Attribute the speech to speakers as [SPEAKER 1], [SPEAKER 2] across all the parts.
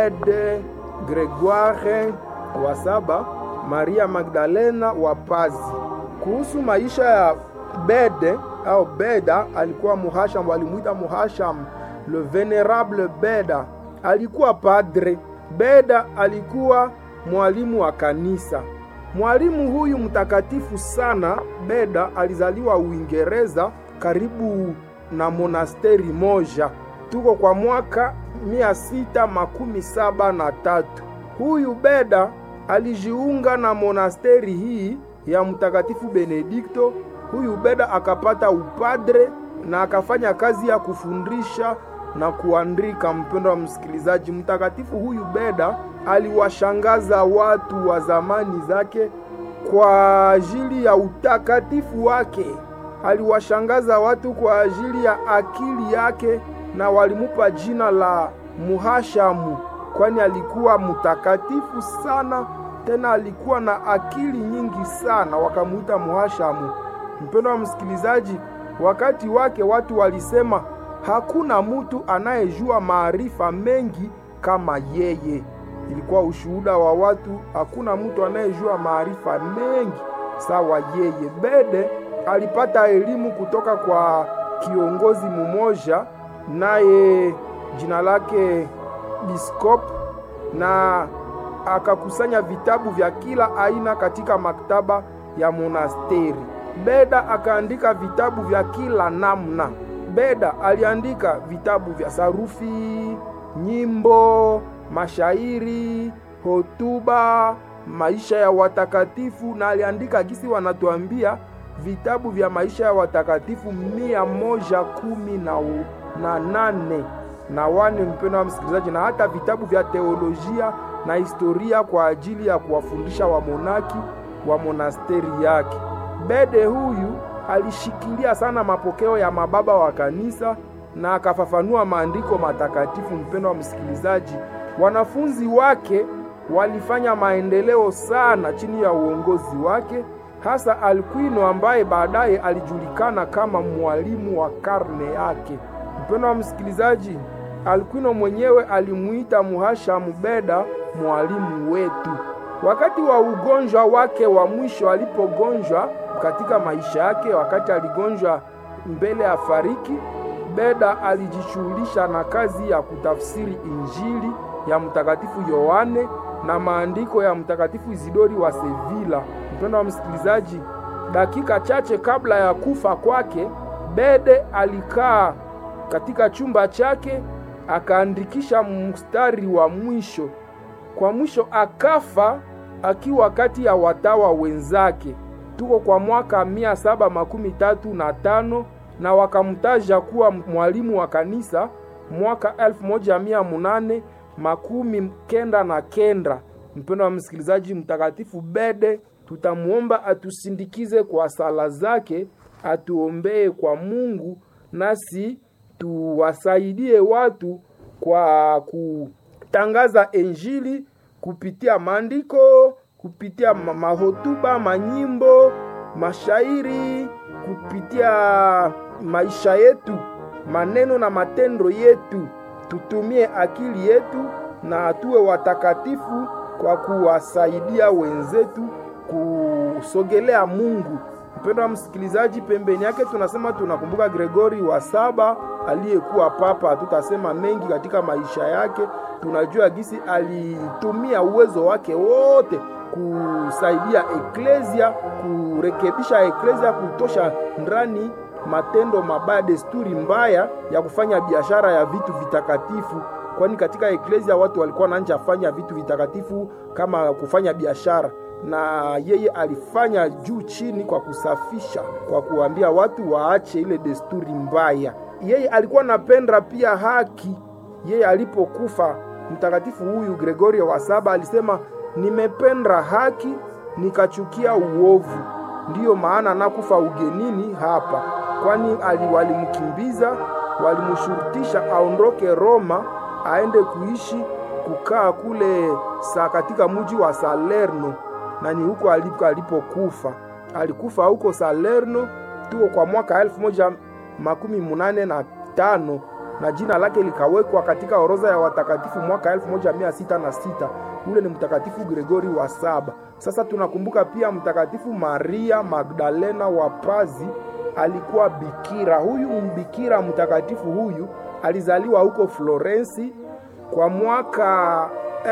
[SPEAKER 1] Bede Gregoire wa saba, Maria Magdalena wa Pazi. Kuhusu maisha ya Bede au Beda, alikuwa muhasham, walimwita muhasham le venerable Beda. Alikuwa padre. Beda alikuwa mwalimu wa kanisa. Mwalimu huyu mtakatifu sana Beda alizaliwa Uingereza karibu na monasteri moja. Tuko kwa mwaka mia sita makumi saba na tatu. Huyu Beda alijiunga na monasteri hii ya mtakatifu Benedikto. Huyu Beda akapata upadre na akafanya kazi ya kufundisha na kuandika. Mpendo wa msikilizaji, mtakatifu huyu Beda aliwashangaza watu wa zamani zake kwa ajili ya utakatifu wake. Aliwashangaza watu kwa ajili ya akili yake, na walimupa jina la Muhashamu, kwani alikuwa mtakatifu sana, tena alikuwa na akili nyingi sana, wakamuita Muhashamu. Mpendo wa msikilizaji, wakati wake watu walisema hakuna mutu anayejua maarifa mengi kama yeye. Ilikuwa ushuhuda wa watu, hakuna mtu anayejua maarifa mengi sawa yeye. Bede alipata elimu kutoka kwa kiongozi mmoja, naye jina lake Biskop, na akakusanya vitabu vya kila aina katika maktaba ya monasteri. Beda akaandika vitabu vya kila namna. Beda aliandika vitabu vya sarufi, nyimbo, mashairi, hotuba, maisha ya watakatifu na aliandika gisi wanatuambia vitabu vya maisha ya watakatifu mia moja kumi na, u, na nane na wane, mpendo wa msikilizaji, na hata vitabu vya teolojia na historia kwa ajili ya kuwafundisha wamonaki wa monasteri yake. Bede huyu alishikilia sana mapokeo ya mababa wa kanisa na akafafanua maandiko matakatifu. Mpendo wa msikilizaji, wanafunzi wake walifanya maendeleo sana chini ya uongozi wake, hasa Alkwino ambaye baadaye alijulikana kama mwalimu wa karne yake. Mpendo wa msikilizaji, Alkwino mwenyewe alimuita Muhashamu Beda mwalimu wetu. Wakati wa ugonjwa wake wa mwisho, alipogonjwa katika maisha yake, wakati aligonjwa mbele ya fariki, Beda alijishughulisha na kazi ya kutafsiri Injili ya Mtakatifu Yohane na maandiko ya Mtakatifu Isidori wa Sevilla. Mpendo wa msikilizaji, dakika chache kabla ya kufa kwake, Bede alikaa katika chumba chake akaandikisha mstari wa mwisho. Kwa mwisho akafa akiwa kati ya watawa wenzake. Tuko kwa mwaka mia saba makumi tatu na tano na wakamtaja kuwa mwalimu wa kanisa mwaka elfu moja mia munane makumi kenda na kenda. Mpendo wa msikilizaji, mtakatifu Bede tutamuomba atusindikize kwa sala zake, atuombee kwa Mungu, nasi tuwasaidie watu kwa kutangaza Injili kupitia maandiko, kupitia mahotuba, manyimbo, mashairi, kupitia maisha yetu, maneno na matendo yetu. Tutumie akili yetu na tuwe watakatifu kwa kuwasaidia wenzetu kusogelea Mungu. Mpendo wa msikilizaji, pembeni yake tunasema tunakumbuka Gregori wa saba aliyekuwa papa. Hatutasema mengi katika maisha yake, tunajua gisi alitumia uwezo wake wote kusaidia eklezia, kurekebisha eklezia, kutosha ndani matendo mabaya, desturi mbaya ya kufanya biashara ya vitu vitakatifu, kwani katika eklezia watu walikuwa wanaanza fanya vitu vitakatifu kama kufanya biashara na yeye alifanya juu chini kwa kusafisha, kwa kuambia watu waache ile desturi mbaya. Yeye alikuwa napenda pia haki. Yeye alipokufa, mtakatifu huyu Gregorio wa saba alisema, nimependa haki nikachukia uovu, ndiyo maana nakufa ugenini hapa. Kwani walimkimbiza, walimshurutisha aondoke Roma aende kuishi kukaa kule sa katika mji wa Salerno na ni huko alipo alipokufa. Alikufa huko Salerno, tuko kwa mwaka elfu moja makumi munane na tano na jina lake likawekwa katika orodha ya watakatifu mwaka 1606. Ule ni mtakatifu Gregori wa saba. Sasa tunakumbuka pia mtakatifu Maria Magdalena wa Pazi, alikuwa bikira. Huyu mbikira mtakatifu huyu alizaliwa huko Florensi kwa mwaka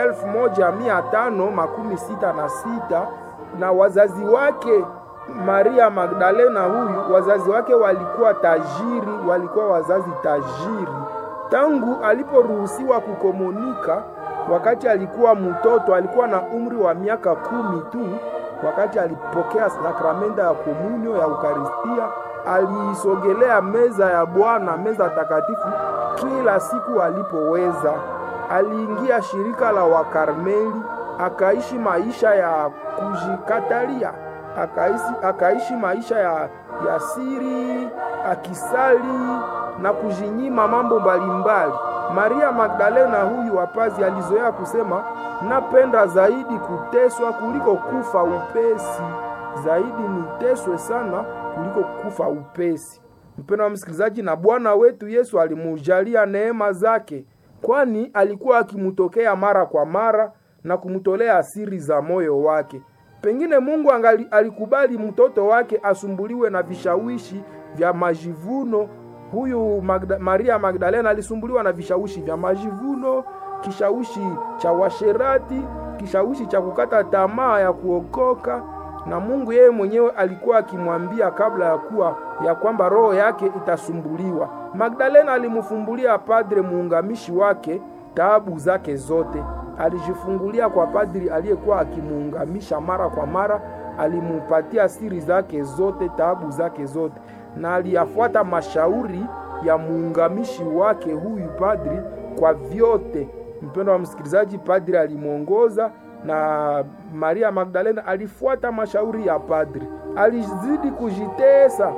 [SPEAKER 1] 1566 na wazazi wake Maria Magdalena huyu, wazazi wake walikuwa tajiri, walikuwa wazazi tajiri. Tangu aliporuhusiwa kukomunika, wakati alikuwa mtoto, alikuwa na umri wa miaka kumi tu, wakati alipokea sakramenta ya komunyo ya Ukaristia, aliisogelea meza ya Bwana, meza takatifu, kila siku alipoweza. Aliingia shirika la Wakarmeli, akaishi maisha ya kujikatalia akaishi, akaishi maisha ya, ya siri akisali na kujinyima mambo mbalimbali. Maria Magdalena huyu wapazi alizoea kusema, napenda zaidi kuteswa kuliko kufa upesi, zaidi niteswe sana kuliko kufa upesi. Mpendo wa msikilizaji, na Bwana wetu Yesu alimujalia neema zake, kwani alikuwa akimtokea mara kwa mara na kumtolea siri za moyo wake. Pengine Mungu angali, alikubali mtoto wake asumbuliwe na vishawishi vya majivuno. Huyu Magda, Maria Magdalena alisumbuliwa na vishawishi vya majivuno, kishawishi cha washerati, kishawishi cha kukata tamaa ya kuokoka, na Mungu yeye mwenyewe alikuwa akimwambia kabla ya kuwa ya kwamba roho yake itasumbuliwa. Magdalena alimfumbulia padre muungamishi wake taabu zake zote alijifungulia kwa padri aliyekuwa akimuungamisha mara kwa mara, alimupatia siri zake zote, taabu zake zote, na aliyafuata mashauri ya muungamishi wake huyu padri kwa vyote. Mpendo wa msikilizaji, padri alimwongoza na Maria Magdalena alifuata mashauri ya padri, alizidi kujitesa,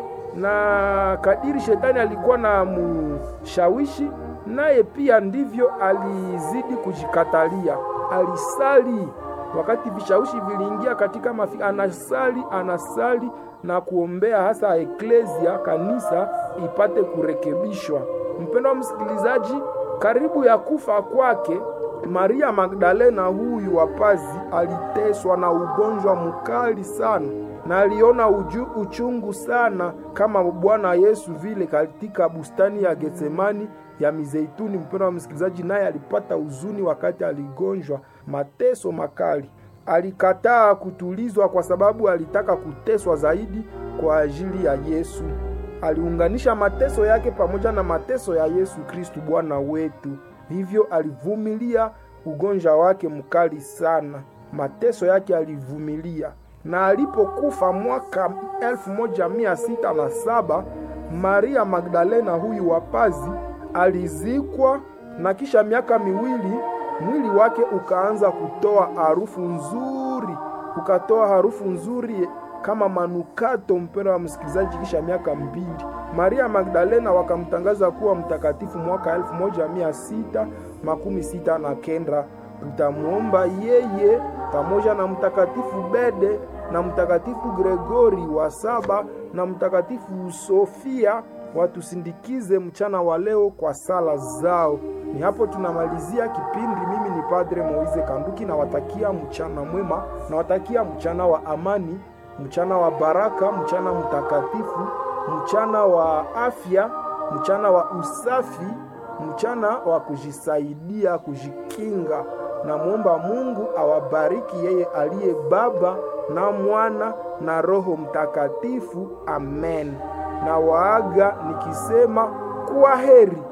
[SPEAKER 1] na kadiri shetani alikuwa na mushawishi naye pia ndivyo alizidi kujikatalia. Alisali wakati vishawishi viliingia katika mafi, anasali anasali na kuombea hasa eklesia, kanisa ipate kurekebishwa. Mpendo wa msikilizaji, karibu ya kufa kwake Maria Magdalena huyu wapazi aliteswa na ugonjwa mkali sana na aliona uju, uchungu sana kama Bwana Yesu vile katika bustani ya Getsemani ya Mizeituni. Mpendo wa msikilizaji, naye alipata huzuni wakati aligonjwa mateso makali. Alikataa kutulizwa kwa sababu alitaka kuteswa zaidi kwa ajili ya Yesu. Aliunganisha mateso yake pamoja na mateso ya Yesu Kristu Bwana wetu, hivyo alivumilia ugonjwa wake mkali sana. Mateso yake alivumilia, na alipokufa mwaka elfu moja mia sita na saba Maria Magdalena huyu wapazi alizikwa na kisha miaka miwili mwili wake ukaanza kutoa harufu nzuri, ukatoa harufu nzuri kama manukato. Mpendo wa msikilizaji, kisha miaka mbili Maria Magdalena wakamtangaza kuwa mtakatifu mwaka elfu moja mia sita makumi sita na kenda. Tutamwomba yeye pamoja na mtakatifu Bede na mtakatifu Gregori wa saba na mtakatifu Sofia watusindikize mchana wa leo kwa sala zao. Ni hapo tunamalizia kipindi. Mimi ni Padre Moize Kanduki, nawatakia mchana mwema, nawatakia mchana wa amani, mchana wa baraka, mchana mtakatifu, mchana wa afya, mchana wa usafi, mchana wa kujisaidia, kujikinga. Namwomba Mungu awabariki yeye aliye Baba na Mwana na Roho Mtakatifu. Amen. Na waaga nikisema kuwa heri.